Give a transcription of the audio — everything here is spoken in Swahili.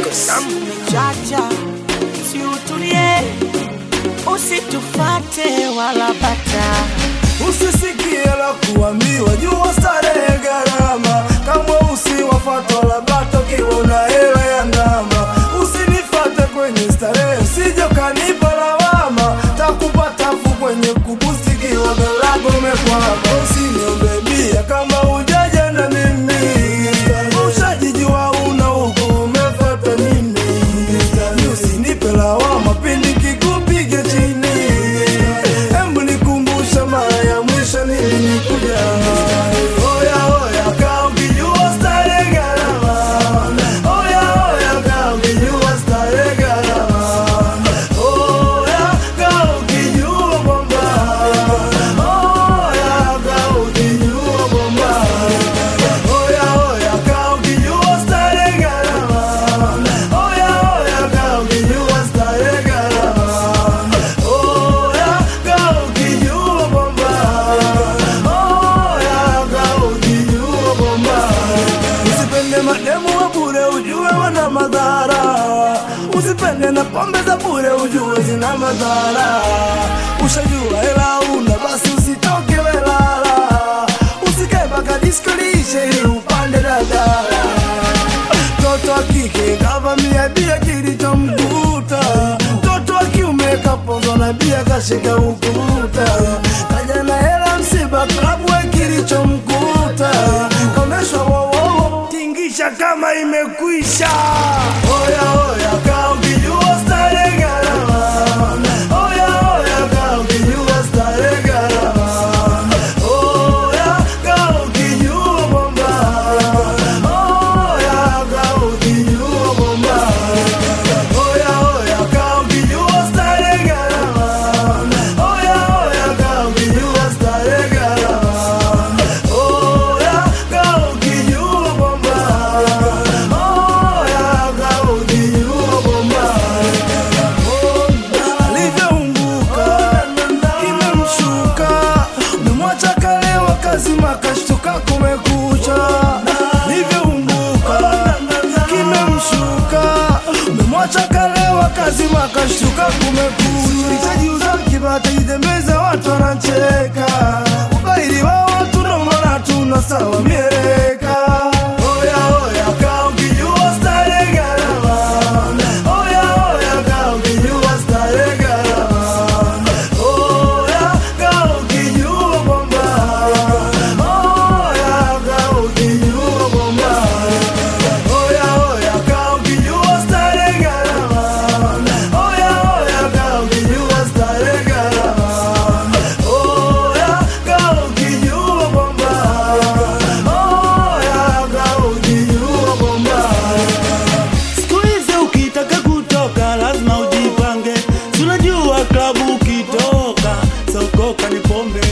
Chacha, si utulie, usitufate wala bata. Usisikie la kuambiwa, jua starehe gharama, kama usiwafatwa la bata ukiwa na hela ya ndama. Usinifate kwenye starehe, usije ukanipa lawama, takupa tafu kwenye kubusti kiwa galago umekwama. Usiniombe bia kama hujaja na mimi, ushajijua una huku umefata nini? Usinipe lawama pindi kikupiga chini, Embu nikumbusha mara ya mwisho nilikuja. Oya oya, kaa ukijua starehe gharama. Oya oya, kaa ukijua starehe gharama. Oya, kaa ukijua kwamba. Oya, kaa ukijua kwamba. Oya oya, kaa ukijua starehe gharama. Oya oya, kaa ukijua starehe gharama. Oya, kaa ukijua kwamba. Oya, kaa ukijua kwamba. Usipende mademu wa bure ujue wana madhara. Usipende na pombe za bure ujue zina madhara. Ushajua hela una basi usitoke welala. Usikae mpaka disco liishe ili upande dadala. Mtoto wa kike kavamia bia kilichomkuta, mtoto wa kiume kapozwa na bia kashika ukuta, kaja na hela msiba klabu we kilichomkuta, komeshwa wowowo tingisha kama imekwisha. Oya oya, kaa ukijua starehe gharama. Oya oya, kaa ukijua starehe gharama. Oya, kaa ukijua kwamba. Oya, kaa ukijua kwamba. Oya oya, kaa ukijua starehe gharama. Oya oya, kaa ukijua starehe gharama. Oya, kaa ukijua kwamba. Oya, kaa ukijua kwamba. Alivyounguka kimemshuka, umemwacha kalewa kazima kashtuka kumekucha. Alivyounguka kimemshuka, umemwacha kalewa kazima kashtuka kumekucha. Itajiuza kibata itembeza watu wanacheka, ubaili wa watu ndo maana tuna sawa mieleka. Oya oya, kaa ukijua starehe gharama. Oya oya, kaa ukijua starehe gharama. Oya, kaa ukijua kwamba. Oya, kaa ukijua kwamba. Oya oya, kaa ukijua starehe gharama. Oya oya, kaa ukijua starehe gharama. Oya, kaa ukijua kwamba. Oya, kaa ukijua kwamba. Siku hizi ukitaka kutoka lazima ujipange, Si unajua klabu ukitoka sokoka ni pombe